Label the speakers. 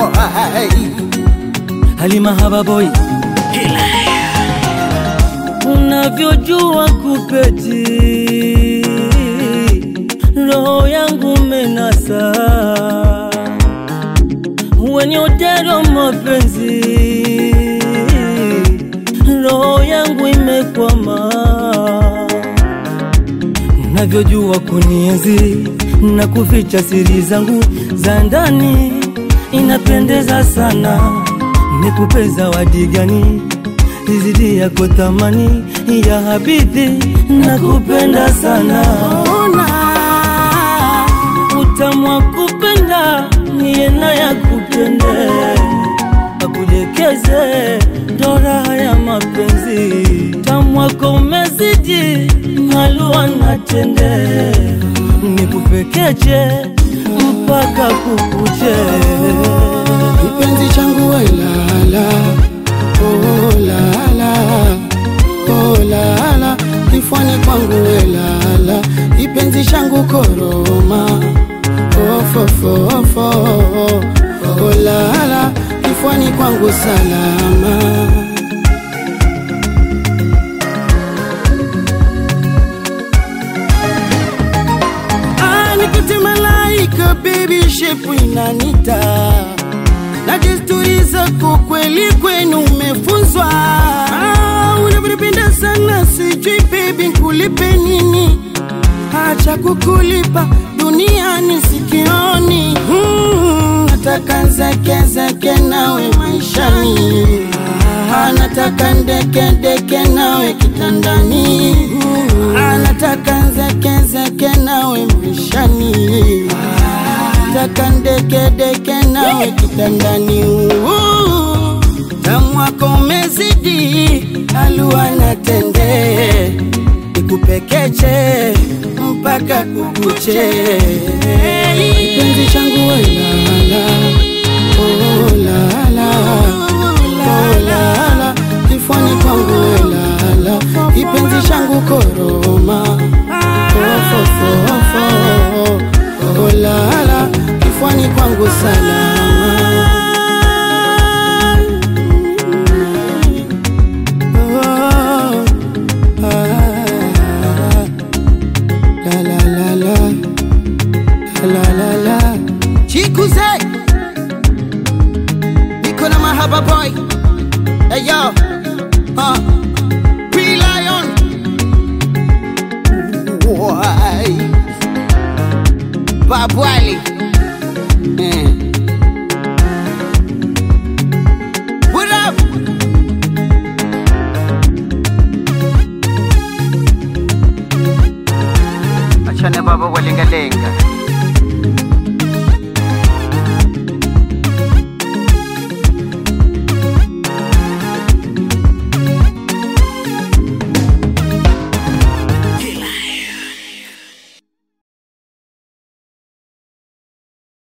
Speaker 1: Halima Hababoy, unavyojua kupeti, roho yangu menasa, wenye utero mapenzi, roho yangu imekwama, unavyojua kunienzi na kuficha siri zangu za ndani, inapendeza sana nikupe zawadi gani izidi yako thamani ya habithi na kupenda sana ona utamu wa kupenda niye naye kupende akudekeze ndo raha ya mapenzi tamu wako umezidi malua na tende nikupekeche mpaka kukuche
Speaker 2: kipenzi changu wailala oh, lala oh, lala kifwani kwangu welala kipenzi changu koroma ofofofo oh, lala kifwani kwangu salama Ah, nikute malaika baby shepu inanita na desturi zako kweli kwenu umefunzwa. Ah, unavyonipenda sana, sijui baby nikulipe nini, acha kukulipa duniani sikioni. Mm, nataka zeke zeke nawe maishani, ah, nataka ndeke ndeke nawe kitandani, ah, nataka zeke zeke nawe maishani nataka ndeke deke nawe kitandani Uu, tamu wako umezidi alua na tende ikupekeche mpaka kukuche kipenzi changu wailala oh, lala oh, lala kifwani kwangu welala kipenzi changu koroma ofofofo oh, lala kifwani kwangu salama Oh, ah, la, la, la, la. La, la, la. Chikuze niko na mahaba boy hey yo uh, P-Lion Why? Babwali eh.